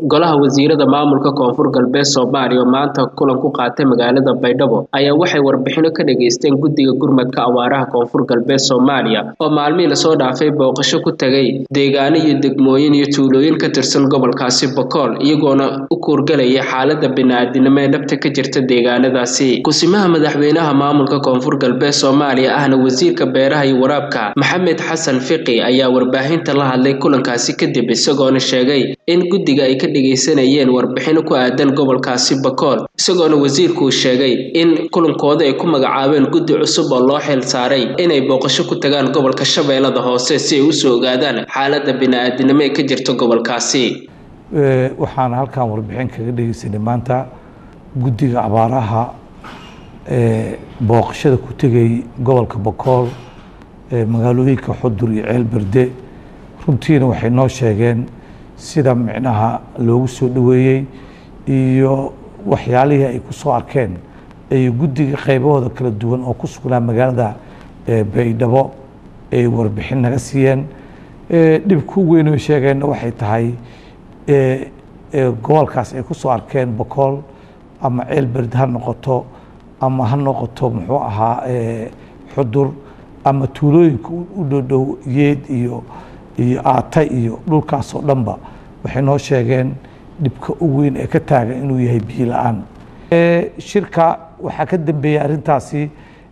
golaha wasiirada maamulka koonfur galbeed soomaaliya oo maanta kulan ku qaatay magaalada baydhabo ayaa waxay warbixino ka dhageysteen guddiga gurmadka awaaraha koonfur galbeed soomaaliya oo maalmihii lasoo dhaafay booqasho ku tagay deegaano iyo degmooyin iyo tuulooyin ka tirsan gobolkaasi bokool iyagoona u kuurgalaya xaalada bini-aadinimo ee dhabta ka jirta deegaanadaasi kusimaha madaxweynaha maamulka koonfur galbeed soomaaliya ahna wasiirka beeraha iyo waraabka maxamed xasan fiqi ayaa warbaahinta la hadlay kulankaasi kadib isagoona sheegay in guddiga ay ka dhegaysanayeen warbixino ku aadan gobolkaasi bakool isagoona wasiirkuu sheegay in kulankooda ay ku magacaabeen guddi cusub oo loo xil saaray inay booqasho ku tagaan gobolka shabeellada hoose si ay usoo ogaadaan xaaladda bini-aadinimo ee ka jirta gobolkaasi waxaan halkan warbixin kaga dhegeysanay maanta guddiga abaaraha ee booqashada ku tegay gobolka bakool ee magaalooyinka xudur iyo ceel berde runtiina waxay noo sheegeen sida micnaha loogu soo dhoweeyey iyo waxyaalihii ay ku soo arkeen ay guddiga qaybahooda kala duwan oo ku sugnaa magaalada baydhabo ay warbixin naga siiyeen dhibka u weyn oy sheegeenna waxay tahay gobolkaas ay ku soo arkeen bakool ama ceel berde ha noqoto ama ha noqoto muxuu ahaa xudur ama tuulooyinka u dhowdhow yeed iyo iyo aata iyo dhulkaasoo dhanba waxay noo sheegeen dhibka u weyn ee ka taagan inuu yahay biyo la-aan shirka waxaa ka dambeeyey arrintaasi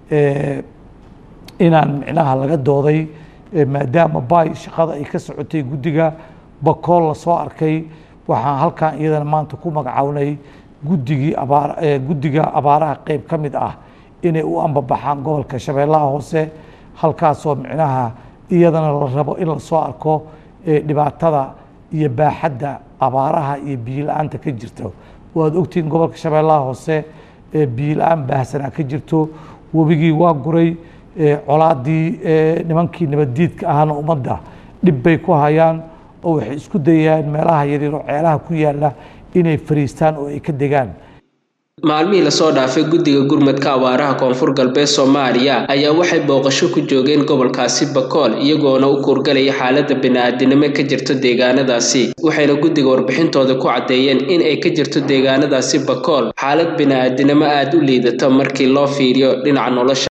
inaan micnaha laga dooday maadaama baay shaqada ay ka socotay guddiga bakool lasoo arkay waxaan halkan iyadana maanta ku magacawnay guddigii abaar guddiga abaaraha qeyb ka mid ah inay u ambabaxaan gobolka shabeellaha hoose halkaasoo micnaha iyadana la rabo in lasoo arko dhibaatada iyo baaxadda abaaraha iyo biyo la-aanta ka jirto waad ogtihiin gobolka shabeellaha hoose biyo la-aan baahsanaa ka jirto webigii waa guray colaadii nimankii nabaddiidka ahana ummadda dhib bay ku hayaan oo waxay isku dayayaan meelaha yaryar oo ceelaha ku yaalla inay fariistaan oo ay ka degaan maalmihii lasoo dhaafay guddiga gurmadka awaaraha koonfur galbeed soomaaliya ayaa waxay booqasho ku joogeen gobolkaasi bakool iyagoona u kuurgalaya xaaladda bini-aadinimo ka jirto deegaanadaasi waxayna guddiga warbixintooda ku caddeeyeen in ay ka jirto deegaanadaasi bakool xaalad bini-aadinimo aada u liidato markii loo fiiriyo dhinaca nolosha